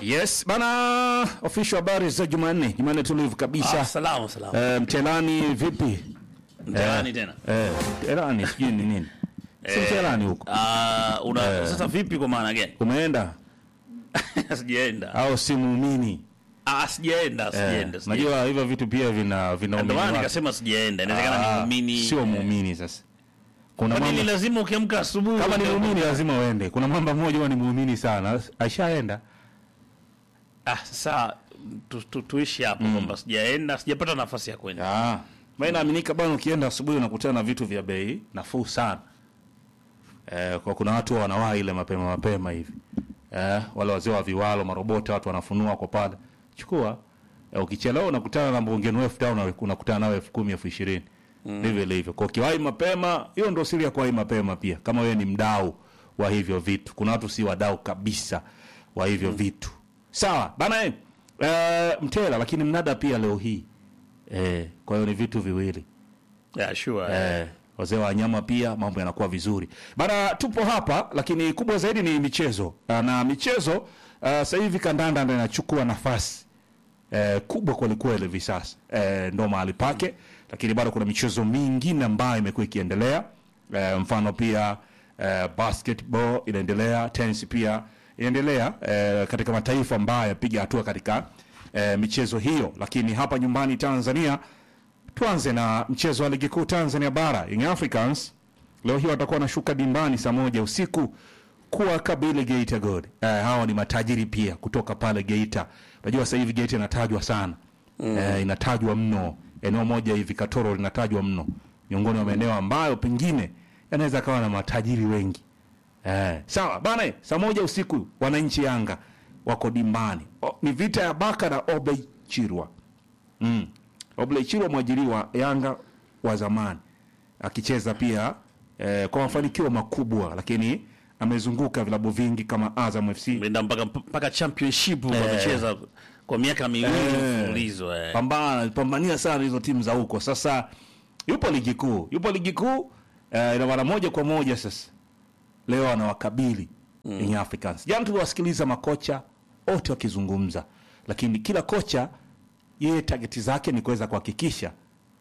Yes bana, official habari za Jumanne, Jumanne tulivu kabisa. Ah, salamu salamu. Eh, mtelani vipi? Mtaani tena. Eh, mtelani sijui ni nini. Si mtelani huko. Ah, una sasa vipi kwa maana gani? Umeenda Sijaenda. au si muumini? Ah, sijaenda, Eh, sijaenda. sijaenda. najua hivyo vitu pia vina vina Ndio umini maana wake. nikasema sijaenda. Inawezekana Ah, ni muumini. Sio muumini sasa. Kuna Kwa nini mambo lazima ukiamka asubuhi? kama ni uende- muumini lazima uende. Kuna mambo moja huwa ni muumini sana. Aishaenda. Ah, sasa tu, tu, tuishi hapo kwamba sijaenda, sijapata nafasi ya kwenda. Ah, mimi naaminika bwana, ukienda asubuhi unakutana na vitu vya bei nafuu sana. Eh, kwa kuna watu wanawahi ile mapema mapema hivi. Eh, wale wazee wa viwalo, marobota, watu wanafunua kwa pale. Chukua. Eh, ukichelewa unakutana na mbongeni elfu tano unakutana nawe elfu kumi elfu ishirini ndivyo ilivyo. Kwa ukiwahi mapema, hiyo ndio siri ya kuwahi mapema pia. Kama wewe ni mdau wa hivyo vitu, kuna watu si wadau kabisa wa hivyo vitu. Sawa bana, eh, eh, mtela, lakini mnada pia leo hii eh, kwa hiyo ni vitu viwili Yeah, sure. eh, wazee wa wanyama pia mambo yanakuwa vizuri bana. Tupo hapa lakini kubwa zaidi ni michezo Ah, na michezo uh, sasa hivi kandanda ndio inachukua nafasi eh, kubwa kwelikweli hivi sasa eh, ndo mahali pake, lakini bado kuna michezo mingine ambayo imekuwa ikiendelea eh, mfano pia eh, basketball inaendelea, tennis pia inaendelea eh, katika mataifa ambayo yapiga hatua katika eh, michezo hiyo, lakini hapa nyumbani Tanzania tuanze na mchezo wa ligi kuu Tanzania bara. Young Africans leo hii watakuwa wanashuka dimbani saa moja usiku kuwa kabili Geita Gold. Eh, hawa ni matajiri pia kutoka pale Geita. Unajua sasa hivi Geita inatajwa sana eh, inatajwa mno. Eneo moja hivi Katoro linatajwa mno, miongoni mwa maeneo ambayo pengine yanaweza kawa na matajiri wengi. Eh, sawa bana, saa moja usiku wananchi Yanga wako dimbani. O, ni vita ya Baka na Obey Chirwa. Mm. Obley Chirwa mwajiriwa Yanga wa zamani akicheza pia eh, kwa mafanikio makubwa, lakini amezunguka vilabu vingi kama Azam FC Nenda mpaka mpaka championship wamecheza kwa miaka miwili Eh. mfululizo eh. pambana pambania sana hizo timu za huko. Sasa yupo ligi kuu, yupo ligi kuu eh, ina maana moja kwa moja sasa leo anawakabili Young Africans. Jana tuliwasikiliza makocha wote wakizungumza, lakini kila kocha yeye tageti zake ni kuweza kuhakikisha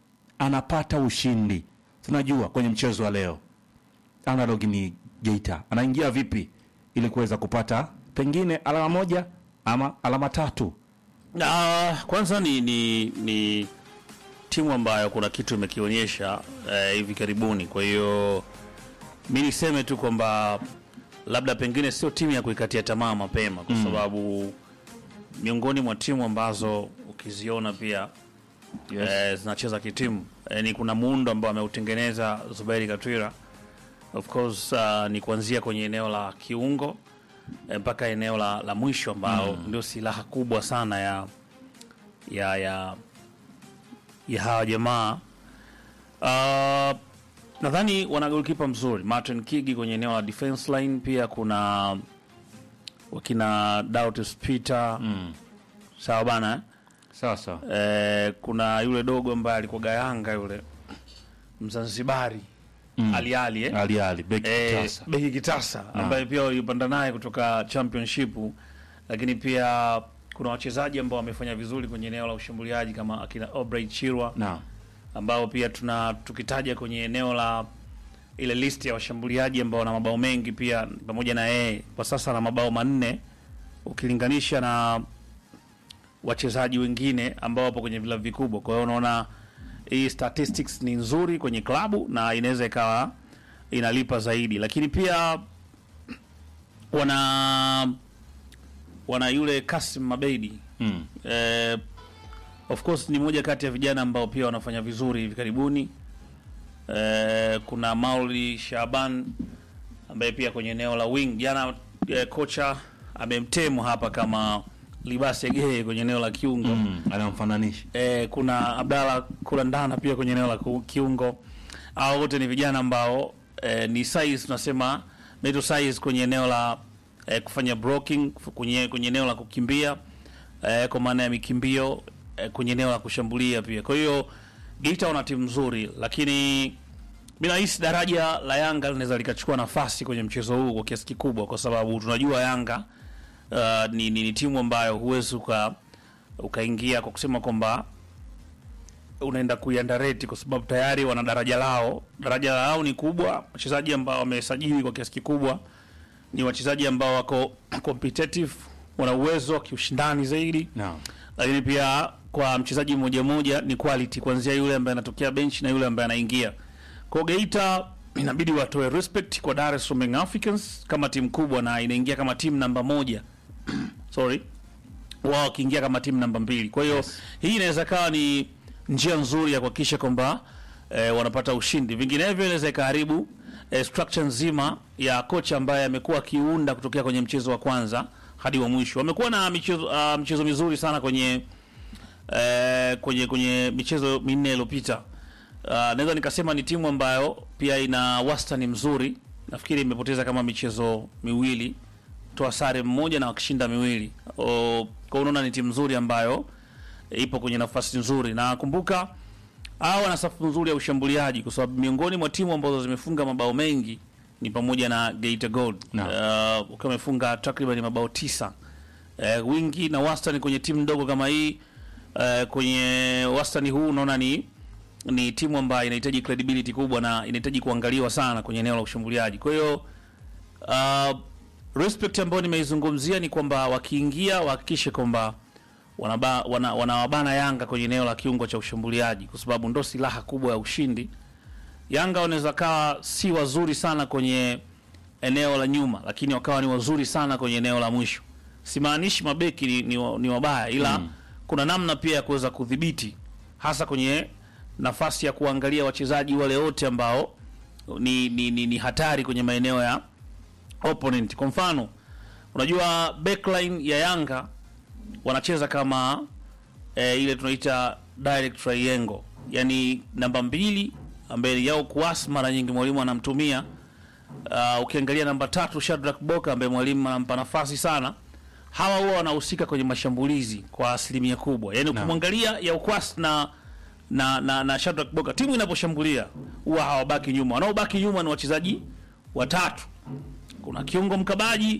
anapata ushindi. Tunajua kwenye mchezo wa leo analog ni Geita anaingia vipi ili kuweza kupata pengine alama moja ama alama tatu. Na kwanza ni, ni, ni timu ambayo kuna kitu imekionyesha eh, hivi karibuni. Kwa hiyo mi niseme tu kwamba labda pengine sio timu ya kuikatia tamaa mapema, kwa sababu miongoni mwa timu ambazo ukiziona pia Yes. eh, zinacheza kitimu eh, ni kuna muundo ambao ameutengeneza Zuberi Katwira of course uh, ni kuanzia kwenye eneo la kiungo eh, mpaka eneo la, la mwisho ambao ndio silaha kubwa sana ya ya ya, ya hawa jamaa uh, nadhani wana golkipa mzuri Martin Kigi kwenye eneo la defense line, pia kuna wakina Dautus Peter sawa bana eh? Sasa Eh, kuna yule dogo ambaye alikuwa Yanga yule Mzanzibari mm. Ali Ali eh? Ali Ali beki Eh, kitasa. Beki Kitasa ambaye pia walipanda naye kutoka championship, lakini pia kuna wachezaji ambao wamefanya vizuri kwenye eneo la ushambuliaji kama akina Obrey Chirwa Naam. ambao pia tuna tukitaja kwenye eneo la ile list ya washambuliaji ambao wana mabao mengi pia pamoja na yeye kwa sasa ana mabao manne ukilinganisha na wachezaji wengine ambao wapo kwenye vilabu vikubwa. Kwa hiyo unaona hii statistics ni nzuri kwenye klabu na inaweza ikawa inalipa zaidi, lakini pia wana wana yule Kasim Mabeidi Mm. eh, of course ni moja kati ya vijana ambao pia wanafanya vizuri hivi karibuni. Eh, kuna Mauli Shaban ambaye pia kwenye eneo la wing jana eh, kocha amemtemu hapa kama Libase Geye kwenye eneo la kiungo Mm. Anamfananisha. eh, kuna Abdalla Kulandana pia kwenye eneo la ku- kiungo. Hao wote ni vijana ambao eh, ni size tunasema naito size kwenye eneo la eh, kufanya blocking kwenye, kwenye eneo la kukimbia eh, kwa maana ya mikimbio eh, kwenye eneo la kushambulia pia. Kwa hiyo Geita wana timu nzuri, lakini mi nahisi daraja la Yanga linaweza likachukua nafasi kwenye mchezo huu kwa kiasi kikubwa, kwa sababu tunajua Yanga uh, ni, ni, ni timu ambayo huwezi uka ukaingia kwa kusema kwamba unaenda kuiandareti kwa sababu tayari wana daraja lao. Daraja lao ni kubwa, wachezaji ambao wamesajili kwa kiasi kikubwa ni wachezaji ambao wako competitive, wana uwezo wa kiushindani zaidi Naam. lakini pia kwa mchezaji mmoja mmoja ni quality kuanzia yule ambaye anatokea bench na yule ambaye anaingia. Kwa Geita inabidi watoe respect kwa Dar es Salaam Young Africans kama timu kubwa na inaingia kama timu namba moja sorry, wao wakiingia kama timu namba mbili. Kwa hiyo Yes. hii inaweza kawa ni njia nzuri ya kuhakikisha kwamba eh, wanapata ushindi, vinginevyo inaweza ikaharibu eh, structure nzima ya kocha ambaye amekuwa akiunda kutokea kwenye mchezo wa kwanza hadi wa mwisho. Wamekuwa na michezo, uh, michezo mizuri sana kwenye eh, kwenye kwenye michezo minne iliyopita. Uh, naweza nikasema ni timu ambayo pia ina wastani mzuri. Nafikiri imepoteza kama michezo miwili, toa sare mmoja na wakishinda miwili. O, kwa unaona ni timu nzuri ambayo ipo kwenye nafasi nzuri, na kumbuka hawa wana safu nzuri ya ushambuliaji, kwa sababu miongoni mwa timu ambazo zimefunga mabao mengi ni pamoja na Geita Gold Naam. uh, ukiwa wamefunga takriban mabao tisa uh, wingi na wastani kwenye timu ndogo kama hii uh, kwenye wastani huu unaona ni ni timu ambayo inahitaji credibility kubwa na inahitaji kuangaliwa sana kwenye eneo la ushambuliaji. Kwa hiyo uh, respect ambayo nimeizungumzia ni kwamba wakiingia wahakikishe kwamba wanaba- wana- wanawabana Yanga kwenye eneo la kiungo cha ushambuliaji, kwa sababu ndo silaha kubwa ya ushindi. Yanga wanaweza kawa si wazuri sana kwenye eneo la nyuma, lakini wakawa ni wazuri sana kwenye eneo la mwisho. Simaanishi mabeki ni, ni, wa- ni wabaya, ila kuna namna pia ya kuweza kudhibiti, hasa kwenye nafasi ya kuangalia wachezaji wale wote ambao ni, ni, ni, ni hatari kwenye maeneo ya opponent. Kwa mfano, unajua backline ya Yanga wanacheza kama eh, ile tunaita direct triangle, yani namba mbili ambaye yao kuas mara nyingi mwalimu anamtumia. Uh, ukiangalia namba tatu Shadrack Boka ambaye mwalimu anampa nafasi sana, hawa huwa wanahusika kwenye mashambulizi kwa asilimia kubwa. Yani ukimwangalia ya ukwas na na na, na Shadrack Boka, timu inaposhambulia huwa hawabaki nyuma, wanaobaki nyuma ni wachezaji watatu. Kuna kiungo mkabaji